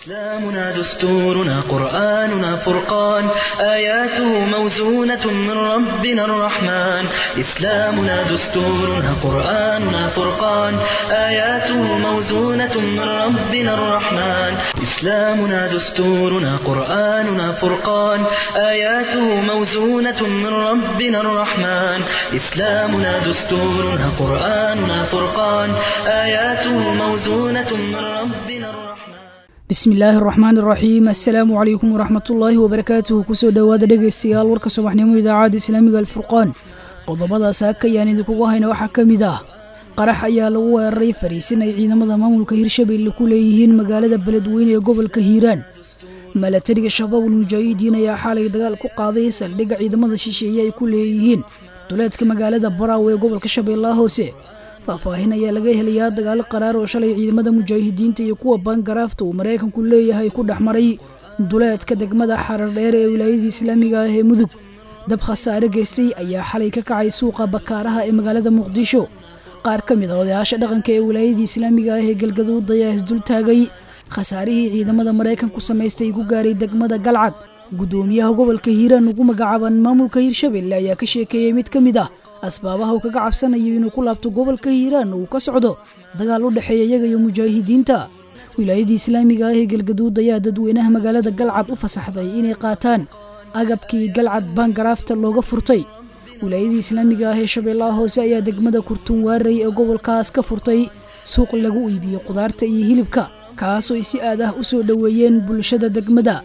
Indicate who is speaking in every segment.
Speaker 1: إسلامنا دستورنا قرآننا فرقان آياته موزونة من ربنا الرحمن إسلامنا دستورنا قرآننا فرقان آياته موزونة من ربنا الرحمن إسلامنا دستورنا قرآننا فرقان آياته موزونة من ربنا الرحمن إسلامنا دستورنا قرآننا فرقان آياته موزونة من ربنا الرحمن
Speaker 2: bismi illaahi araxmaan iraxiim assalaamu calaykum waraxmatullaahi wabarakaatuhu kusoo dhowaada dhegaystayaal warka subaxnimo idaacadda islaamiga alfurqaan qodobadaas hakayaan idinkugu hayna waxaa ka mid ah qarax ayaa lagu weeraray fariisin ay ciidamada maamulka hirshabelle ku leeyihiin magaalada beledweyne ee gobolka hiiraan milatariga shabaabul mujaahidiin ayaa xaalay dagaal ku qaaday saldhigga ciidamada shisheeye ay ku leeyihiin duleedka magaalada baraawe ee gobolka shabeellaha hoose faahfaahin ayaa laga helayaa dagaalo qaraar oo shalay ciidamada mujaahidiinta iyo kuwa baangaraafta uu maraykanku leeyahay ku dhex maray duleedka degmada xarar dheer ee wilaayadii islaamiga ah ee mudug dab khasaare geystay ayaa xalay ka kacay suuqa bakaaraha ee magaalada muqdisho qaar ka mid a odayaasha dhaqanka ee wilaayadii islaamiga ah ee galgaduud ayaa isdultaagay khasaarihii ciidamada maraykanku samaystay ku gaaray degmada galcad guddoomiyaha gobolka hiiraan ugu magacaaban maamulka hiirshabelle ayaa ka sheekeeyey mid ka mid ah asbaabaha uu kaga cabsanayo inuu ku laabto gobolka hiiraan uu ka socdo dagaal u dhexeeya iyaga iyo mujaahidiinta wilaayadii islaamiga ah ee galgaduud ayaa dadweynaha magaalada galcad u fasaxday inay qaataan agabkii galcad baangaraafta looga furtay wilaayadii islaamiga ah ee shabeellaha hoose ayaa degmada kurtun waaray ee gobolkaas ka furtay suuq lagu iibiyo qudaarta iyo hilibka kaasoo ay si aad ah u soo dhoweeyeen bulshada degmada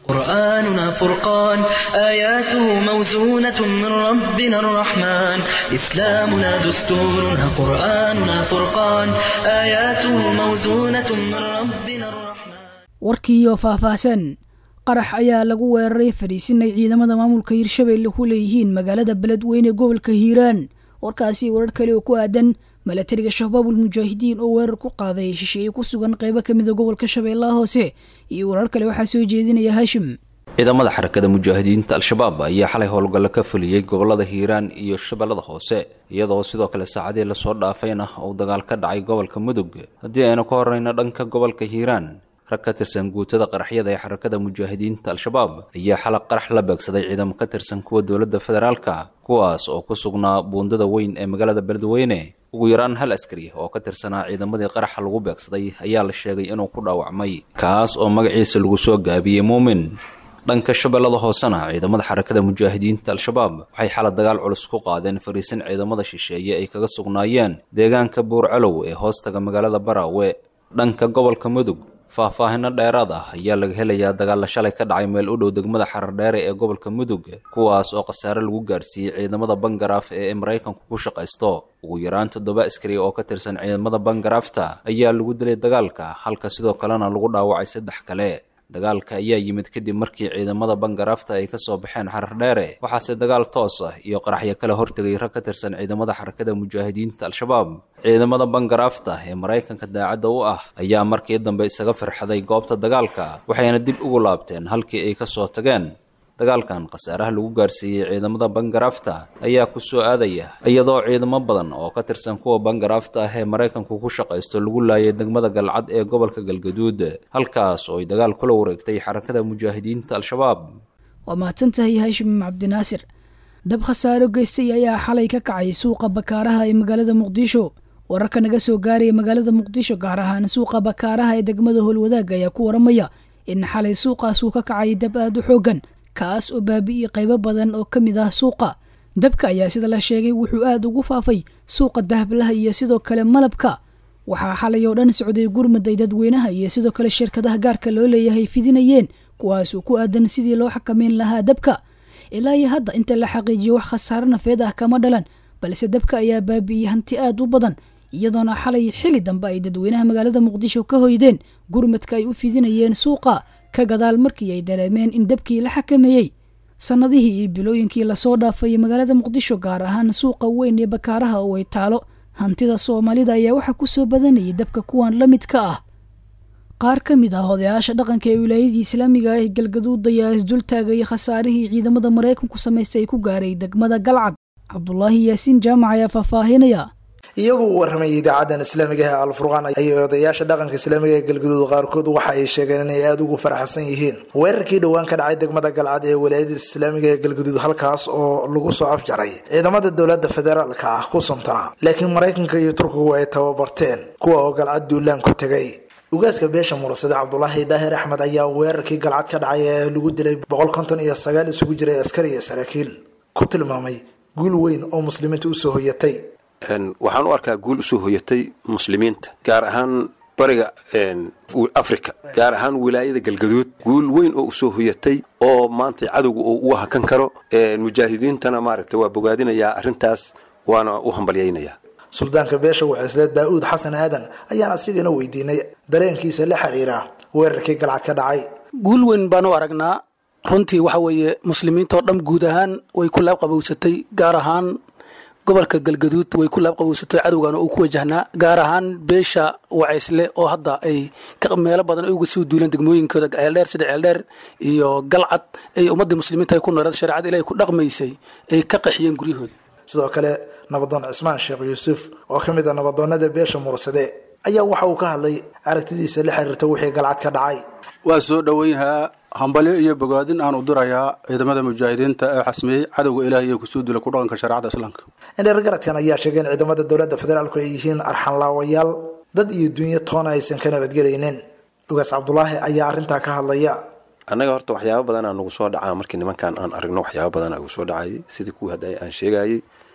Speaker 1: قرآننا فرقان آياته موزونة من ربنا الرحمن إسلامنا دستورنا قرآننا فرقان آياته موزونة من ربنا الرحمن
Speaker 2: warkiiyo faahfaahsan qarax ayaa lagu weeraray fadhiisin ay ciidamada maamulka hiirshabelle ku leeyihiin magaalada beledweyne ee gobolka hiiraan warkaasi warar kale oo ku aadan milatariga shabaabul mujaahidiin oo weerar ku qaaday shisheeye ku sugan qaybo ka mida gobolka shabeellaha hoose iyo warar kale waxaa soo jeedinaya haashim
Speaker 3: ciidamada xarakada mujaahidiinta al-shabaab ayaa xalay howlgallo ka fuliyey gobolada hiiraan iyo shabeellada hoose iyadoo sidoo kale saacadii lasoo dhaafayna uu dagaal ka dhacay gobolka mudug haddii aynu ka horreyno dhanka gobolka hiiraan rag ka tirsan guutada qaraxyada ee xarakada mujaahidiinta al-shabaab ayaa xalaq qarax la beegsaday ciidamo ka tirsan kuwa dowladda federaalka kuwaas oo ku sugnaa buundada weyn ee magaalada beledweyne ugu yaraan hal askari oo ka tirsanaa ciidamadii qaraxa lagu beegsaday ayaa la sheegay inuu ku dhaawacmay kaas oo magaciisa lagu soo gaabiyey muumin dhanka shabeellada hoosena ciidamada xarakada mujaahidiinta al-shabaab waxay xala dagaal culus ku qaadeen fariisin ciidamada shisheeye ay kaga sugnaayeen deegaanka buurcalow ee hoostaga magaalada baraawe dhanka gobolka mudug faahfaahino dheeraad ah ayaa laga helayaa dagaalla shalay ka dhacay meel u dhow degmada xarardheere ee gobolka mudug kuwaas oo khasaare lagu gaarsiiyey ciidamada bangaraaf ee maraykanku ku shaqaysto ugu yaraan toddoba askari oo ka tirsan ciidamada bangaraafta ayaa lagu dilay dagaalka halka sidoo kalena lagu dhaawacay saddex kale dagaalka ayaa yimid kadib markii ciidamada bangaraafta ay kasoo baxeen xarar dheere waxaase dagaal toos ah iyo qaraxyo kale hortegay rag ka tirsan ciidamada xarakada mujaahidiinta al-shabaab ciidamada bangaraafta ee maraykanka daacadda u ah ayaa markii dambe isaga firxaday goobta dagaalka waxayna dib ugu laabteen halkii ay kasoo tageen dagaalkan khasaaraha lagu gaarsiiyey ciidamada bangaraafta ayaa ku soo aadaya iyadoo ciidamo badan oo ka tirsan kuwa bangaraafta ah ee maraykanku ku shaqaysto lagu laayay degmada galcad ee gobolka galgaduud halkaas oo ay dagaal kula wareegtay xarakada mujaahidiinta al-shabaab
Speaker 2: waa mahadsan tahay haashim cabdinaasir dab khasaaro geystay ayaa xalay ka kacay suuqa bakaaraha ee magaalada muqdisho wararka naga soo gaaraya magaalada muqdisho gaar ahaan suuqa bakaaraha ee degmada howlwadaag ayaa ku waramaya in xalay suuqaasuu ka kacay dab aada u xoogan kaas oo baabi'iyey qaybo badan oo ka mid ah suuqa dabka ayaa sida la sheegay wuxuu aada ugu faafay suuqa dahablaha iyo sidoo kale malabka waxaa xalay oo dhan socday gurmaday dadweynaha iyo sidoo kale shirkadaha gaarka loo leeyahay fidinayeen kuwaasoo ku aadan sidii loo xakameyn lahaa dabka ilaa iyo hadda inta la xaqiijiyo wax khasaaro nafeed ah kama dhalan balse dabka ayaa baabi'iyey hanti aada u badan iyadoona xalay xili dambe ay dadweynaha magaalada muqdisho ka hoydeen gurmadka ay u fidinayeen suuqa ka gadaal markii ay dareemeen in dabkii la xakameeyey sannadihii iyo bilooyinkii lasoo dhaafay magaalada muqdisho gaar ahaan suuqa weyn ee bakaaraha oo ay taalo hantida soomaalida ayaa waxaa ku soo badanayay dabka kuwan la midka ah qaar ka mid ah odayaasha dhaqanka ee wilaayadii islaamiga ah ee galgaduud ayaa isdultaagay khasaarihii ciidamada maraykanku samaystay ay ku gaaray degmada galcad cabdulaahi yaasiin jaamac ayaa faahfaahinaya
Speaker 4: iyagu u warramayay idaacadan islaamiga ee alfurqaan ayay odayaasha dhaqanka islaamiga ee galgaduud qaarkood waxa ay sheegeen inay aada ugu faraxsan yihiin weerarkii dhowaan ka dhacay degmada galcad ee walaayada islaamiga ee galgaduud halkaas oo lagu soo afjaray ciidamada dowlada federaalka ah ku suntana laakiin maraykanka iyo turkigu ay tababarteen kuwa oo galcad duulaan ku tegay ugaaska beesha murasade cabdulaahi daahir axmed ayaa weerarkii galcad ka dhacay ee lagu dilay boqol konton iyo sagaal isugu jiray askari iyo saraakiil ku tilmaamay guul weyn oo muslimiinta usoo hoyatay
Speaker 5: waxaan u arkaa guul usoo hoyatay muslimiinta gaar ahaan bariga africa gaar ahaan wilaayada galgaduud guul weyn oo usoo hoyatay oo maanta cadowga oo u hakan karo mujaahidiintana maaragta waa bogaadinayaa arrintaas waana u hambalyaynayaa
Speaker 4: suldaanka beesha wacisle daa-uud xasan aadan ayaan asigana weydiinay dareenkiisa la xiriira weerarkii galcad ka dhacay
Speaker 6: guul weyn baan u aragnaa runtii waxa weeye muslimiintao dhan guud ahaan way ku laabqabowsatay gaar ahaan gobolka galgaduud way ku laabqabowsatay cadowgana uu ku wajahnaa gaar ahaan beesha wacaysle oo hadda ay meelo badan ay uga soo duuleen degmooyinkooda ceeldheer sida ceeldheer iyo galcad ay ummadii muslimiinta ay ku nooleed shareecada ilahay ku dhaqmaysay ay ka qaxiyeen guryahooda
Speaker 4: sidoo kale nabadoon cismaan sheekh yuusuf oo ka mid a nabadoonada beesha mursade ayaa waxa uu ka hadlay aragtidiisa la xiriirta wixii galcad ka dhacay
Speaker 7: waa soo dhoweynhaa hambalyo iyo bogaadin aan u dirayaa ciidamada mujaahidiinta ee xasmiyey cadowga ilaah iyo kusoo dila ku dhaqanka shareecada islaamka
Speaker 4: indheergaradkan ayaa sheegay in ciidamada dowladda federaalku ay yihiin arxanlaawayaal dad iyo dunyo toona aysan ka nabadgelaynin ugaas cabdulaahi ayaa arrintaa ka hadlaya
Speaker 5: annaga horta waxyaaba badanaa nagu soo dhacaa markii nimankan aan aragno waxyaaba badanaa nagu soo dhacayay sidii kuwii hadda aan sheegayay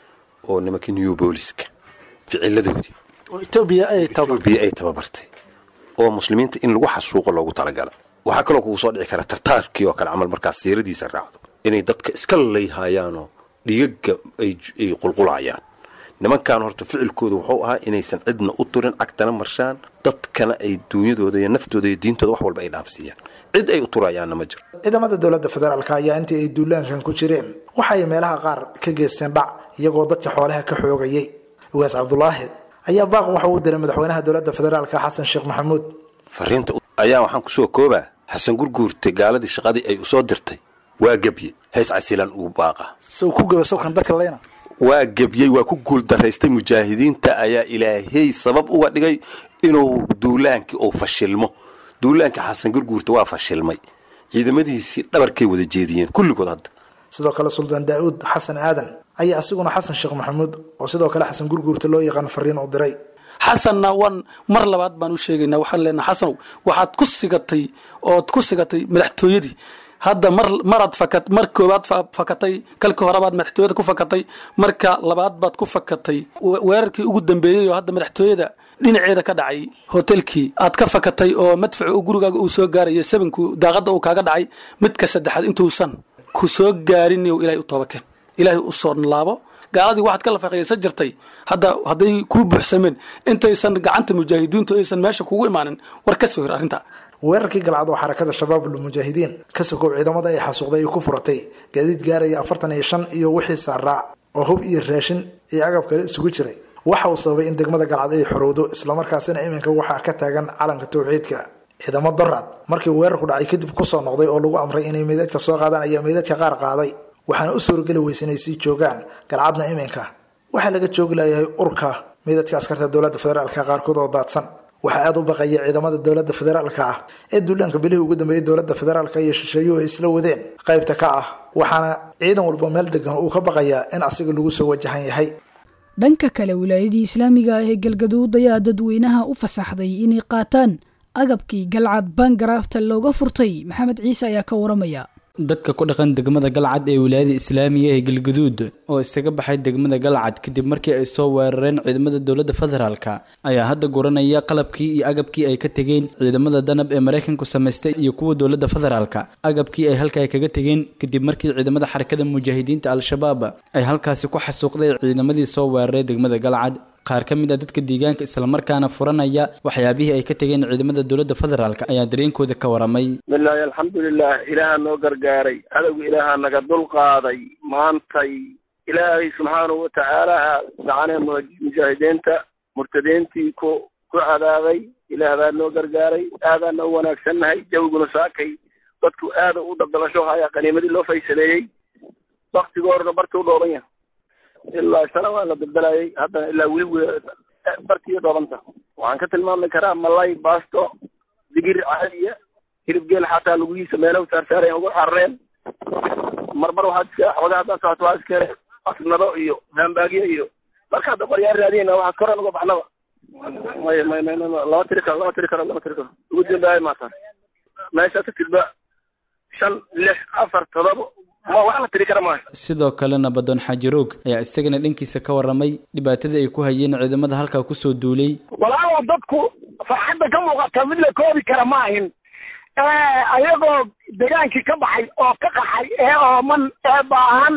Speaker 5: oo nimankii new booliska ficiladoodii
Speaker 6: etoobiya ay
Speaker 5: etoobiya ay tababartay oo muslimiinta in lagu xasuuqo loogu talagala waxaa kaloo kugu soo dhici kara tartaarkii oo kale camal markaas siiradiisa raacdo inay dadka iska layhayaanoo dhigaga ay qulqulayaan nimankan horta ficilkooda wuxuu ahaa inaysan cidna u turin cagtana marshaan dadkana ay duunyadooda iyo naftooda iyo diintooda wax walba ay dhaafsiiyaan cid ay u turayaanna ma jiro
Speaker 4: ciidamada dowladda federaalka ayaa intii ay duulaankan ku jireen waxa ay meelaha qaar ka geysteen dhac iyagoo dadka xoolaha ka xoogayay ugaas cabdulaahi ayaa baaq waxa uu diray madaxweynaha dowladda federaalka xasan sheekh maxamuud
Speaker 5: fariinta ayaa waxaan kusoo koobaa xasan gurguurtay gaaladii shaqadii ay usoo dirtay waa gebye hays casilan ugu baaqa
Speaker 4: sow ku gaba sowkan dadka leyna
Speaker 5: waa gebyey waa ku guul daraystay mujaahidiinta ayaa ilaahay sabab uga dhigay inuu duulaankii uu fashilmo duulaankii xasan gurguurta waa fashilmay ciidamadiisii dhabarkay wada jeediyeen kulligood hadda
Speaker 4: sidoo kale suldaan daa-uud xasan aadan ayaa asiguna xasan sheekh maxamuud oo sidoo kale xasan gurguurta loo yaqaan fariin u diray
Speaker 6: xasanna waan mar labaad baan u sheegaynaa waxaan leenaha xasanow waxaad ku sigatay ood ku sigatay madaxtooyadii hadda mar maraad fakat mar koowaad fakatay kalka horebaad madaxtooyada ku fakatay marka labaad baad ku fakatay weerarkii ugu dambeeyey oo hadda madaxtooyada dhinaceeda ka dhacay hotelkii aad ka fakatay oo madfacu uu gurigaaga uu soo gaaraya sabanku daaqada uu kaaga dhacay midka saddexaad intuusan ku soo gaarin ilahay u toobakeen ilaahay u soo laabo gaaladii waxaad ka lafaqaysan jirtay hadda hadday kuu buuxsameen intaysan gacanta mujaahidiintu aysan meesha kugu imaanin war ka soo hir arrinta
Speaker 4: weerarkii galcad oo xarakada shabaabul mujaahidiin ka sokow ciidamada ay xasuuqday ay ku furatay gaadiid gaaraya afartan iyo shan iyo wixii saaraa oo hub iyo raashin iyo agab kale isugu jiray waxa uu sababay in degmada galcad ay xorowdo islamarkaasina iminka waxaa ka taagan calanka tawxiidka ciidamo doraad markii weerarku dhacay kadib kusoo noqday oo lagu amray inay meydadka soo qaadaan ayaa meydadka qaar qaaday waxaana u suurageli weysa inay sii joogaan galcadna iminka waxaa laga joogi layahay urka meydadka askarta dowladda federaalka qaarkood oo daadsan waxaa aada u baqaya ciidamada dowladda federaalka ah ee duulaanka bilihii ugu dambeeyey dowladda federaalka iyo shisheeyuhu ay isla wadeen qaybta ka ah waxaana ciidan walba meel degan uu ka baqayaa in asiga lagu soo wajahan yahay
Speaker 2: dhanka kale wilaayadii islaamiga ah ee galgaduud ayaa dadweynaha u fasaxday inay qaataan agabkii galcad bangaraafta looga furtay maxamed ciise ayaa ka waramaya
Speaker 8: dadka ku dhaqan degmada galcad ee wilaayada islaamiga ee galgaduud oo isaga baxay degmada galcad kadib markii ay soo weerareen ciidamada dowladda federaalka ayaa hadda guranaya qalabkii iyo agabkii ay ka tegeen ciidamada danab ee maraykanku samaystay iyo kuwa dowladda federaalka agabkii ay halkaa kaga tegeen kadib markii ciidamada xarakada mujaahidiinta al-shabaab ay halkaasi ku xasuuqday ciidamadii soo weeraray degmada galcad qaar ka mid a dadka deegaanka islamarkaana furanaya waxyaabihii ay ka tegeen ciidamada dowladda federaalk ayaa dareenkooda ka waramay
Speaker 9: bilaahi alxamdulilah ilaaha noo gargaaray cadowga ilaaha naga dulqaaday maantay ilaahay subxaanahu watacaala gacanee mujaahidiinta murtadiintii ku ku cadaabay ilaah baa noo gargaaray aadaan noo wanaagsannahay jawiguna saakay dadku aada u dabdalasho haya qaniimadii loo faysaleeyey waktigoorna bartuu dhooban yahay ilaa sana waa la daldalayay haddana ilaa weli bartiyo dhoobanta waxaan ka tilmaami karaa malay baasto digir caadiya hilib geel xataa lugihiisa meelo saarsaarayan ugu xarareen marmar waxaad iska xoogaa haddaad socoto waa iska asnado iyo haambaagyo iyo marka hadda qoryaa raadiyeyna waxaad koran uga baxnaba may may may lama tiri karo lama tiri karo lama tiri karo ugu dambaaya maataan meesha tagtidba shan lix afar todoba ma wax la tiri kara maaha
Speaker 8: sidoo kalena badoon xaaji roog ayaa isagana dhankiisa ka warramay dhibaatada ay ku hayeen ciidamada halkaa kusoo duulay
Speaker 10: walaalow dadku farxadda ka muuqata mid la koobi kara ma ahin ayagoo degaankii ka baxay oo ka qaxay ee ooman ee baahan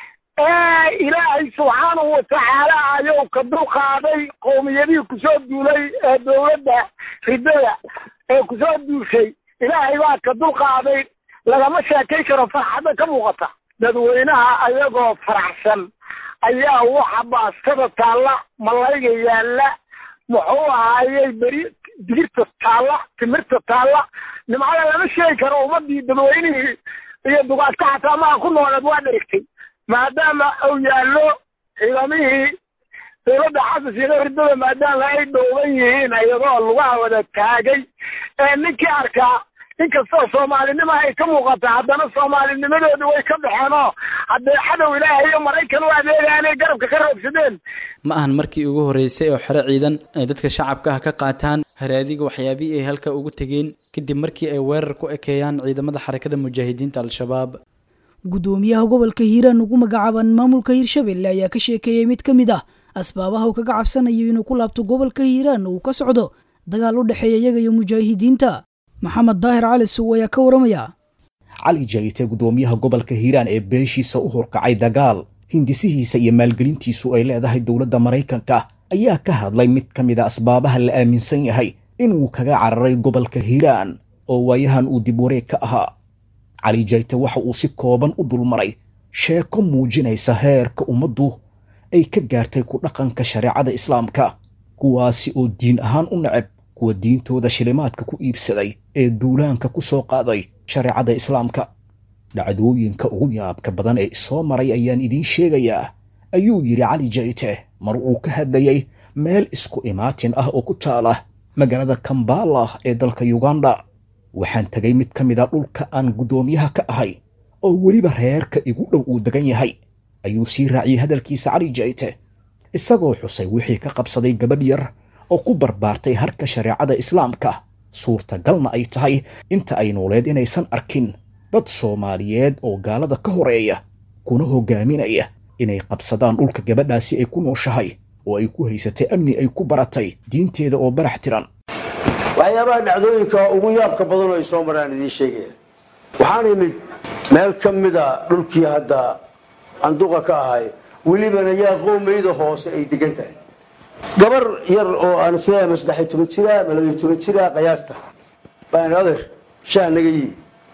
Speaker 10: ee ilaahay subxaanahu watacaala ayuu ka dulqaaday qowmiyadihii kusoo duulay ee dowladda ridada ee kusoo duushay ilaahay baa ka dulqaaday lagama sheekay karo farxadda ka muuqata dadweynaha ayagoo faraxsan ayaa waxa baastada taalla malayga yaalla muxuu ahaayey beri digirta taalla timirta taalla nimcada lama sheegi karo ummadii dadweynihii iyo dugaadka xataa maha ku nooleed waa dherigtay maadaama uu yaallo ciidamihii dowladda xasan sheekh ridada maadaama ay dhowban yihiin iyadoo lugaha wada taagay ee ninkii arkaa inkastoo soomaalinimo ay ka muuqata haddana soomaalinimadoodi way ka baxeen oo haddee cadow ilaahay iyo maraykan u adeegaanay garabka ka roogsadeen
Speaker 8: ma ahan markii ugu horreysay oo xero ciidan ay dadka shacabka ah ka qaataan haraadiga waxyaabihii ay halka ugu tegeen kadib markii ay weerar ku ekeeyaan ciidamada xarakada mujaahidiinta al-shabaab
Speaker 2: guddoomiyaha gobolka hiiraan ugu magacaaban maamulka hiirshabelle ayaa ka sheekeeyey mid ka mid ah asbaabaha uu kaga cabsanayo inuu ku laabto gobolka hiiraan uu ka socdo dagaal u dhexeeya iyaga iyo mujaahidiinta maxamed daahir cali suw ayaa ka waramaya
Speaker 11: cali jayte guddoomiyaha gobolka hiiraan ee beeshiisa u horkacay dagaal hindisihiisa iyo maalgelintiisu ay leedahay dowladda maraykanka ayaa ka hadlay mid ka mid a asbaabaha la aaminsan yahay inuu kaga cararay gobolka hiiraan oo waayahan uu dib wareeg ka ahaa cali jayte waxa uu si kooban u dulmaray sheeko muujinaysa heerka ummaddu ay ka gaartay ku dhaqanka shareecada islaamka kuwaasi oo diin ahaan u neceb kuwa diintooda shilimaadka ku iibsaday ee duulaanka ku soo qaaday shareecada islaamka dhacdooyinka ugu yaabka badan ee isoo maray ayaan idiin sheegayaa ayuu yidhi cali jayte mar uu ka hadlayay meel isku imaatin ah oo ku taala magaalada kambala ee dalka yuganda waxaan tegay mid ka mid a dhulka aan guddoomiyaha ka ahay oo weliba reerka igu dhow uu degan yahay ayuu sii raaciyey hadalkiisa cali jayte isagoo xusay wixii ka qabsaday gabadh yar oo ku barbaartay harka shareecada islaamka suurtagalna ay tahay inta ay nooleed inaysan arkin dad soomaaliyeed oo gaalada ka horeeya kuna hogaaminaya inay qabsadaan dhulka gabadhaasi ay ku nooshahay oo ay ku haysatay amni ay ku baratay diinteeda oo barax tiran
Speaker 12: waxyaabaha dhacdooyinka ugu yaabka badan oo ay soo maraan idiin sheegaya waxaan imid meel ka mida dhulkii hadda anduqa ka ahay welibana yaa qoomayda hoose ay degan tahay gabar yar oo aan isleeyahay ma saddexiy toban jira ma labaiy toban jira qiyaasta baan adeer shaa naga yimi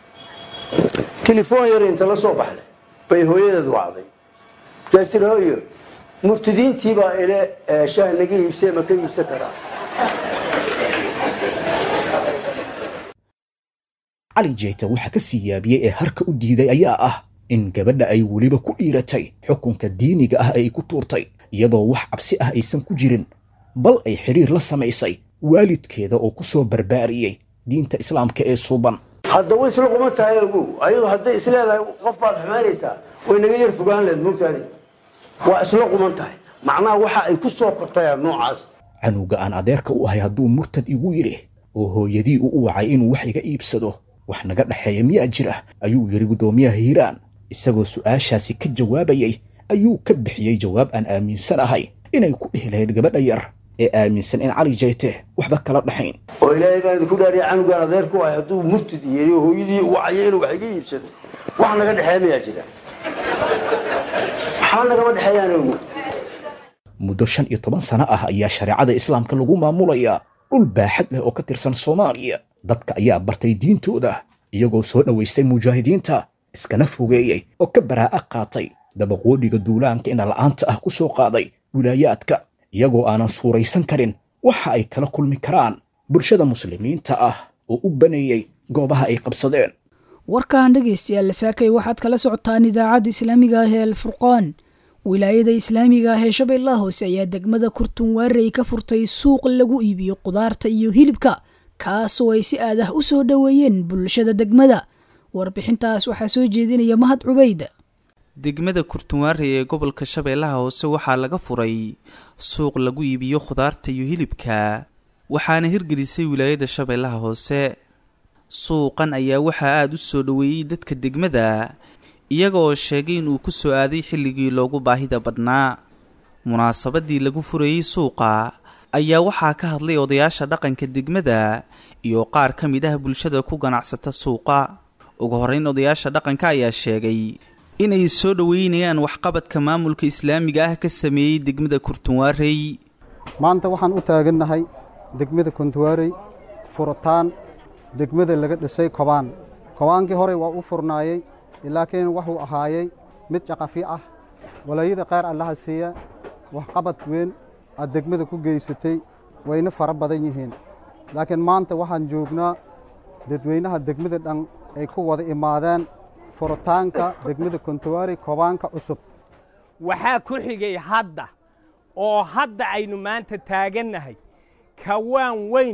Speaker 12: telefoon yar inta la soo baxday bay hooyadeed wacday markaas tiri hooyo murtadiintii baa ile shaah naga iibsee ma ka iibsan karaa
Speaker 11: cali jeyta waxa ka sii yaabiyey ee harka u diiday ayaa ah in gabadha ay weliba ku dhiiratay xukunka diiniga ah ay ku tuurtay iyadoo wax cabsi ah aysan ku jirin bal ay xidhiir la samaysay waalidkeeda oo ku soo barbaariyey diinta islaamka ee suuban
Speaker 12: hadda way isla quman tahay ogow ayadu hadday isleedahay qof baad xumaynaysaa way naga yar fogaan leed mogtaani waa isla quman tahay macnaha waxa ay ku soo kortayaan noocaas
Speaker 11: canuga aan adeerka u ahay hadduu murtad igu yidhi oo hooyadii uu u wacay inuu wax iga iibsado wax naga dhexeeya miyaa jira ayuu yidhi guddoomiyaha hiiraan isagoo su'aashaasi ka jawaabayay ayuu ka bixiyey jawaab aan aaminsanahay inay ku dhihi lahayd gabadha yar ee aaminsan in cali jayte waxba kala dhaxayn
Speaker 12: oo ilaahay baan idinku dhaariya canugaan adeerku ahay hadduu murtad yeri oo hooyadii u wacaya inuu wax iga iibsado wax naga dhexeeya miyaa jira maxaa nagama dhexeeyaan ogow
Speaker 11: muddo shan iyo toban sano ah ayaa shareecada islaamka lagu maamulayaa dhul baaxad leh oo ka tirsan soomaaliya dadka ayaa bartay diintooda iyagoo soo dhowaystay mujaahidiinta iskana fogeeyey oo ka baraa'a qaatay dabaqoodhiga duulaanka ina la'aanta ah ku soo qaaday wilaayaadka iyagoo aanan suuraysan karin waxa ay kala kulmi karaan bulshada muslimiinta ah oo u baneeyey goobaha ay qabsadeen
Speaker 2: warkan dhegaystayaal saakay waxaad kala socotaan idaacadda islaamiga ah ee alfurqaan wilaayada islaamiga ah ee shabeellaha hoose ayaa degmada kurtunwaarey ka furtay suuq lagu iibiyo qudaarta iyo hilibka kaasoo ay si aad ah u soo dhoweeyeen bulshada degmada warbixintaas waxaa soo jeedinaya mahad cubayd
Speaker 13: degmada kurtunwaarey ee gobolka shabeellaha hoose waxaa laga furay suuq lagu iibiyo khudaarta iyo hilibka waxaana hirgelisay wilaayada shabeellaha hoose suuqan ayaa waxaa aada u soo dhoweeyey dadka degmada iyaga oo sheegay inuu ku soo aaday xilligii loogu baahida badnaa munaasabadii lagu furayey suuqa ayaa waxaa ka hadlay odayaasha dhaqanka degmada iyo qaar ka mid ah bulshada ku ganacsata suuqa ugu horreyn odayaasha dhaqanka ayaa sheegay inay soo dhoweynayaan waxqabadka maamulka islaamiga ah ka sameeyey degmada kurtunwaarey
Speaker 14: maanta waxaan u taagannahay degmada kuntuwaarey furitaan degmada laga dhisay kobaan kobaankii horey waa u furnaayey laakiin wuxuu ahaayey mid jaqafi ah walaayada qaar allaha siiya waxqabad weyn aad degmada ku geysatay wayna fara badan yihiin laakiin maanta waxaan joognaa dadweynaha degmada dhan ay ku wada imaadeen furitaanka degmada kontuwaari kobaanka cusub
Speaker 15: waxaa ku xigay hadda oo hadda aynu maanta taagannahay kawaan weyn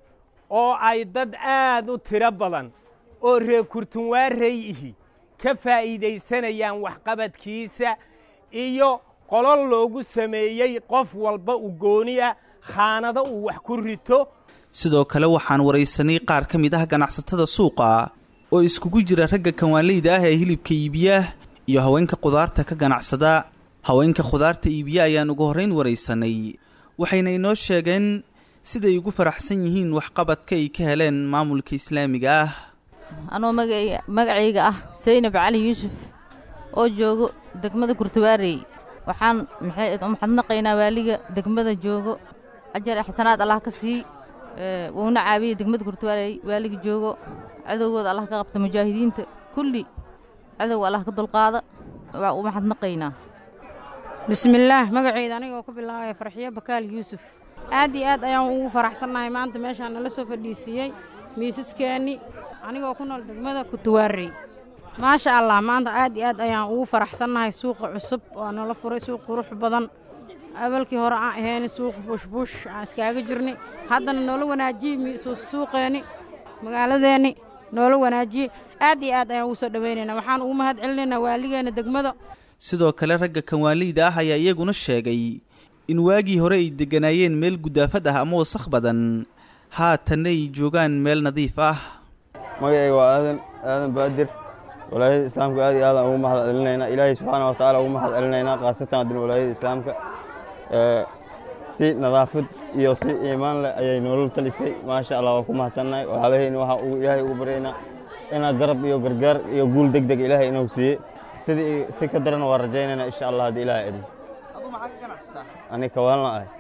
Speaker 15: oo ay dad aad u tiro badan oo reer kurtunwaarey ihi ka faa'iidaysanayaan waxqabadkiisa iyo qolol loogu sameeyey qof walba u gooni ah khaanado uu wax ku rito
Speaker 13: sidoo kale waxaan waraysanay qaar ka mid ah ganacsatada suuqa oo iskugu jira ragga kanwaaleyda ah ee hilibka iibiya iyo haweenka khudaarta ka ganacsada haweenka khudaarta iibiya ayaan ugu horrayn waraysanay waxayna inoo sheegeen siday ugu faraxsan yihiin waxqabadka ay ka heleen maamulka islaamiga ah
Speaker 16: anoo magacayga ah saynab cali yuusuf oo joogo degmada kurtuwaarey waxaan maxadnaqaynaa waaliga degmada joogo ajar xasanaad allah ka sii wuuna caabiyey degmada kurtuwaarey waaliga joogo cadowgooda allah ka qabta mujaahidiinta kulli cadowga allah ka dulqaada waa u maxadnaqaynaa
Speaker 17: bismillaah magacayda anigoo ku bilaabaya farxiyo bakaal yuusuf aad iyo aad ayaan ugu faraxsannahay maanta meeshaan nala soo fadhiisiiyey miisaskeenni anigoo ku nool degmada kutuwaarey maasha allah maanta aad iyo aad ayaan ugu faraxsannahay suuqa cusub waa nala furay suuq qurux badan awalkii hore aan ahayn suuq bushbush aan iskaaga jirnay haddana noola wanaajiyey suuqeenni magaaladeenni noola wanaajiyey aad iyo aad ayaan ugu soo dhowaynaynaa waxaan ugu mahad celinaynaa waaligeenna degmada
Speaker 13: sidoo kale ragga kanwaaleyda ah ayaa iyaguna sheegay in waagii hore ay degganaayeen meel gudaafad ah ama wasakh badan haatanna ay joogaan meel nadiif ah
Speaker 18: magacayga waa aadan aadan baadir walaayada islaamka aad iyo aadaan ugu mahad celinaynaa ilaahay subxaana wa tacaala ugu mahad celinaynaa khaasatan haddana walaayada islaamka si nadaafad iyo si iimaan leh ayay nolol talisay maasha allah waa ku mahadsannahay walaalahayna waxaa ugu ilaahay ugu baryaynaa inaa garab iyo gargaar iyo guul deg deg ilaahay inuu siiye sidii si ka daran waa rajaynaynaa insha allah haddii ilaahay idin ani kawaalna ahay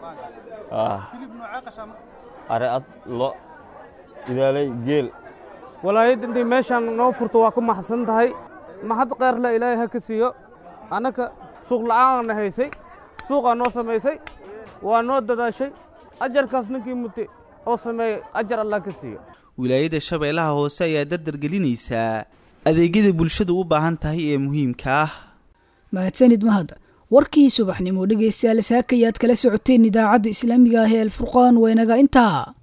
Speaker 18: aread lo idaalay geel
Speaker 19: walaayad intay meeshaan noo furto waa ku maxadsan tahay mahad keyrle ilaahay ha ka siiyo annaka suuq la'aanna haysay suuqaa noo samaysay waa noo dadaashay ajarkaas ninkii mute oo sameeyey ajar allah ka siiyo
Speaker 13: wilaayada shabeellaha hoose ayaa dardargelinaysaa adeegyada bulshadu u baahan tahay ee muhiimka ah
Speaker 2: mahadsanid mahad warkii subaxnimo dhegaystayaal saakayaad kala socoteen idaacadda islaamiga ah ee alfurqaan waa inaga intaa